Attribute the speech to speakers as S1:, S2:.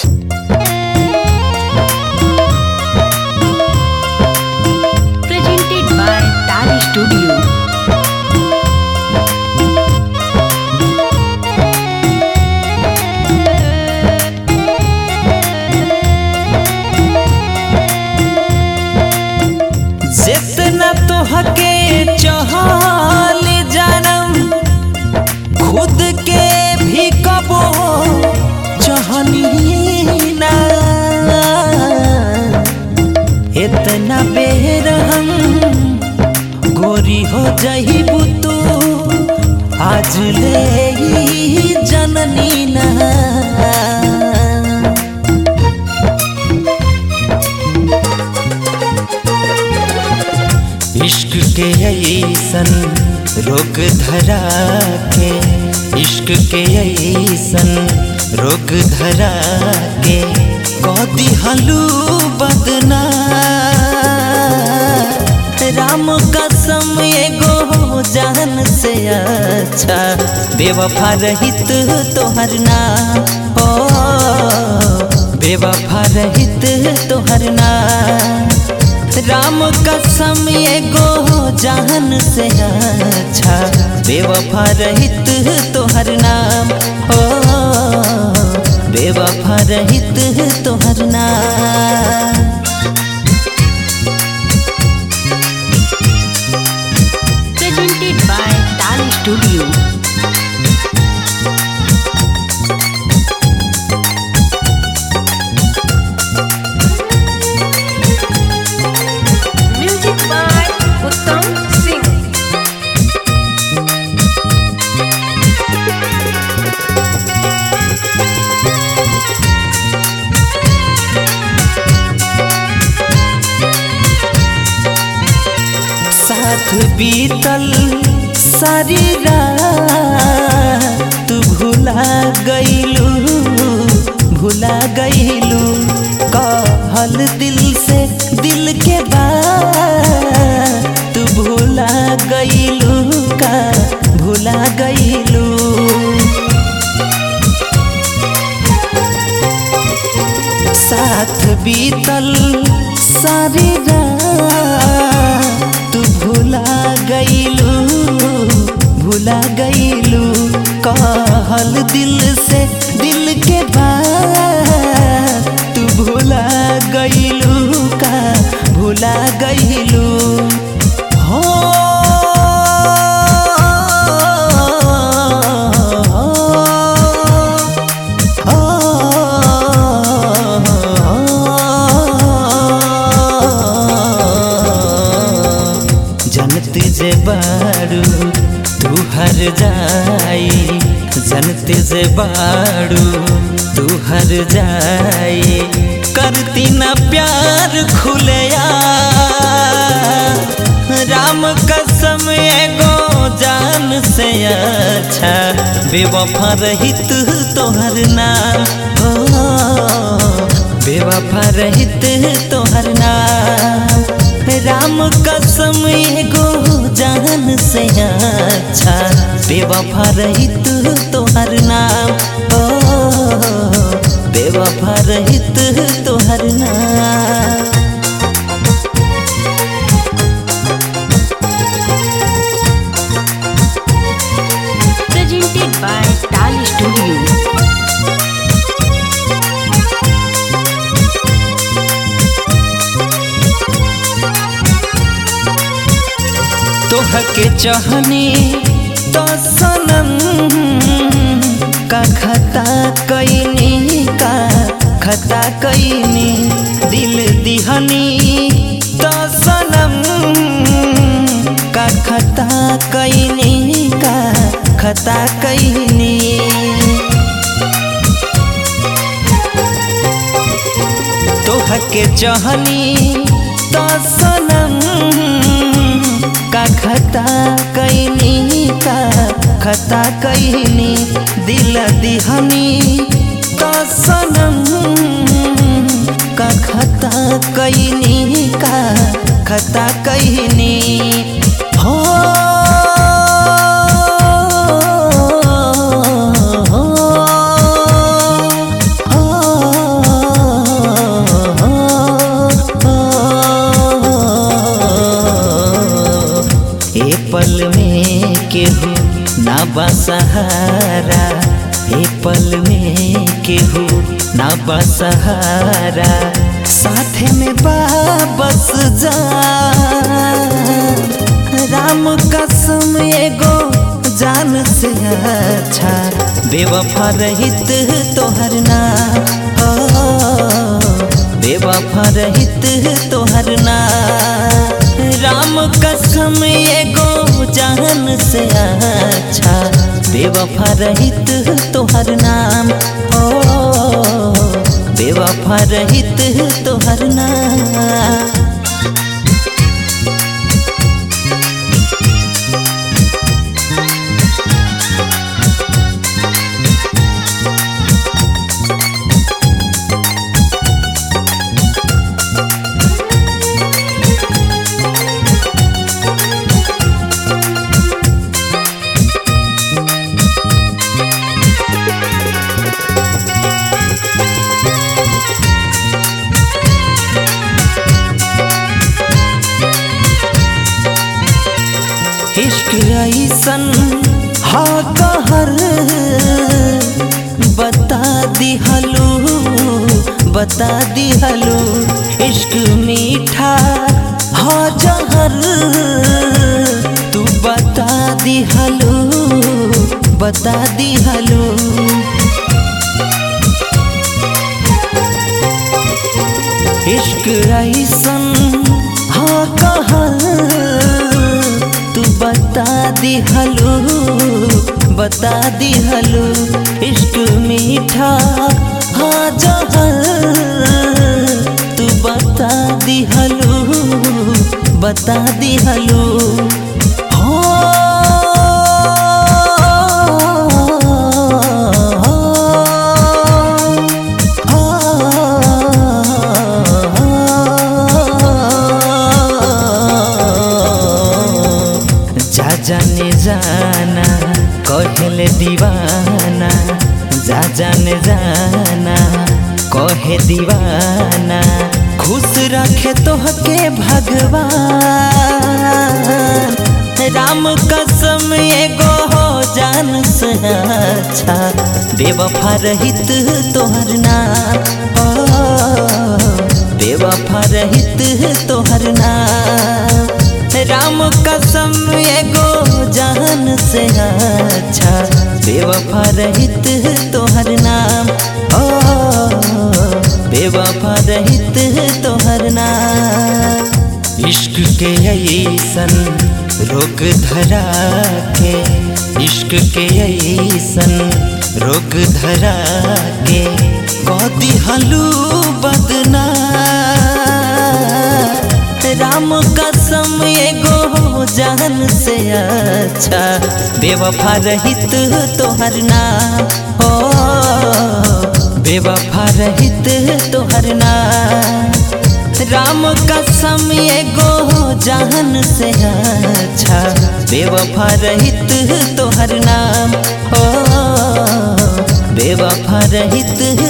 S1: Presented by Tali Studio.
S2: जितना तोहके चहल जानम खुद के भी कबो चहनी ना इतना बेर हम गोरी हो जहीबू तू आज ले ही जननी ना इश्क के ऐसन रोग धरा के इश्क के ऐसन रोग धरा के कदी हलू बदना राम कसम एगो जान से अच्छा बेवफा रहित तोहर ना ओ बेवफा रहित तोहर ना राम कसम एगो जान से अच्छा बेवफा रहित तोहर नाम हो बेवफा रहित तोहर नाम
S1: Presented by Tali Studio. Music by Uttam Singh.
S2: साथ बीतल सारी रात तू भुला गईलू भुला गईलू कहल दिल से दिल के बात तू भुला गईलू का भुला गईलू साथ बीतल सारी रात तू भुला गईलू भुला गईलू कहल दिल से दिल के बात तू भुला गईलू का भुला गईलू हो जनत जे बारू तू हर जाई जनत जे बारू तू हर जाई करती ना प्यार खुलया राम कसम एगो जान से अच्छा बेवफा रहित तोहर नाम हो बेवफा रहित तोहर नाम राम कसम एगो जान से अच्छा बेवफा रहित तोहर नाम हो बेवफा रहित तोहर नाम
S1: Presented by Tali Studio.
S2: तोहके चाहनी तो सनम का खता कैनी का खता कैनी दिल दिहनी तो सनम का खता कैनी का खता कैनी तोहके चाहनी तो सनम का खता कैनी का खता कैनी दिल दिहनी तो सनम का खता कैनी का खता कैनी हो हो बसहारा ए पल में केहू ना बसहारा साथे में बाबस जा राम कसम एगो जान से अच्छा बेवफा रहित तोहर ना हो बेवफा रहित तोहर ना राम कसम एगो जान से अच्छा बेवफा रहित तोहर नाम ओ बेवफा रहित तोहर नाम इश्क ऐसन हा कहर बता दिहलू बता दिहलू इश्क मीठा हा जहर तू बता दिहलू बता दिहलू इश्क ऐसन हा कहर तू बता दिहलू बता दिहलू इश्क मीठा हाँ जहर तू बता दिहलू बता दिहलू जा जाने जाना कहले दीवाना जा जाने जाना कहे दीवाना खुश रखे तोहके भगवान राम कसम एगो हो जान से अच्छा बेवफा रहित तोहर नाम ओ बेवफा रहित तोहर नाम राम कसम एगो जान से अच्छा बेवफा रहित तोहर नाम ओ बेवफा रहित तोहर नाम इश्क के ऐसन रोग धरा के इश्क के ऐसन रोग धरा के कदी हलू बदना राम कसम एगो जान से अच्छा बेवफा रहित तोहर नाम हो बेवफा रहित तोहर नाम राम कसम एगो जान से अच्छा बेवफा रहित तोहर नाम हो बेवफा रहित